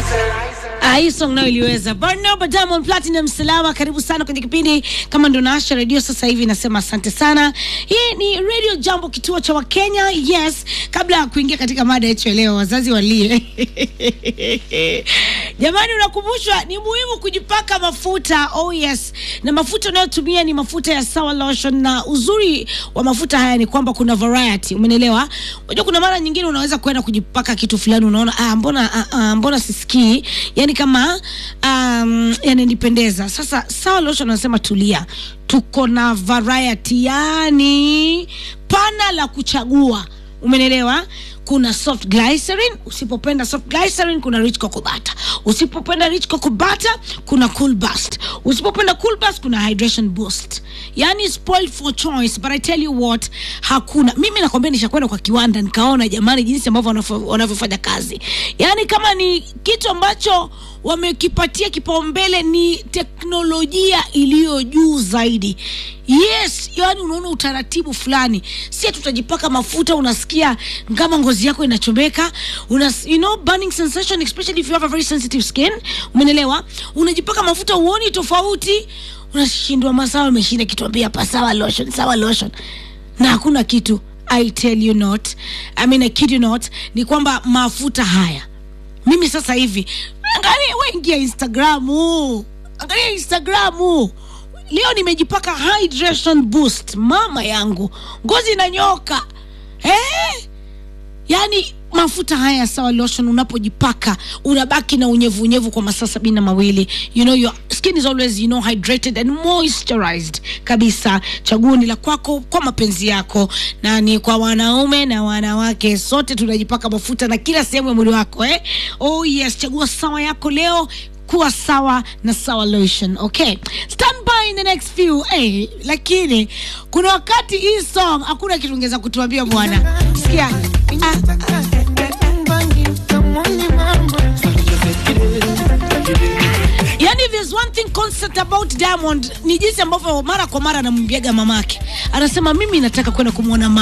hii song nayo iliweza Barnaba Diamond Platinum Salama, karibu sana kwenye kipindi. Kama ndo naasha redio sasa hivi, nasema asante sana. Hii ni Radio Jambo, kituo cha Wakenya. Yes, kabla ya kuingia katika mada yetu ya leo, wazazi walie jamani, unakumbushwa ni muhimu kujipaka mafuta. Oh yes, na mafuta unayotumia ni mafuta ya Sawa Lotion, na uzuri wa mafuta haya ni kwamba kuna variety, umenielewa? Unajua kuna mara nyingine unaweza kwenda kujipaka kitu fulani, unaona ah, mbona ah, ah, mbona sisikii yani kama um, yananipendeza. Sasa Sawa Lotion anasema tulia, tuko na variety, yani pana la kuchagua, umenielewa? Kuna soft glycerin, usipopenda soft glycerin kuna rich cocoa butter. Usipopenda rich cocoa butter kuna cool burst. Usipopenda cool burst kuna hydration boost. Yani spoiled for choice, but I tell you what, hakuna. Mimi nakwambia nishakwenda kwa kiwanda nikaona jamani jinsi ambavyo wanafo- wanavyofanya kazi. Yani kama ni kitu ambacho wamekipatia kipaumbele ni teknolojia iliyo juu zaidi. Yes, yani unaona utaratibu fulani, si ati utajipaka mafuta unasikia kama ngozi yako inachomeka, una you know burning sensation especially if you have a very sensitive skin, umenelewa? Unajipaka mafuta uoni tofauti, unashindwa masawa, umeshinda kituambia hapa sawa lotion, sawa lotion, na hakuna kitu. I tell you not, I mean I kid you not, ni kwamba mafuta haya mimi sasa hivi angalia, we ingia Instagramu, angalia Instagramu. Leo nimejipaka hydration boost, mama yangu, ngozi inanyoka eh? Yaani mafuta haya sawa lotion, unapojipaka unabaki na unyevu unyevu kwa masaa sabini na mawili. You know your skin is always you know hydrated and moisturized kabisa. Chaguo ni la kwako kwa mapenzi yako, na ni kwa wanaume na wanawake, sote tunajipaka mafuta na kila sehemu ya mwili wako eh? Oh yes, chagua sawa yako leo kuwa sawa na sawa lotion okay stand by in the next few hey, lakini kuna wakati hii song hakuna kitu ungeweza kutuambia bwana sikia ah, yani there's one thing constant about Diamond ni jinsi ambavyo mara kwa mara anamwambiaga mamake anasema mimi nataka kwenda kumwona mama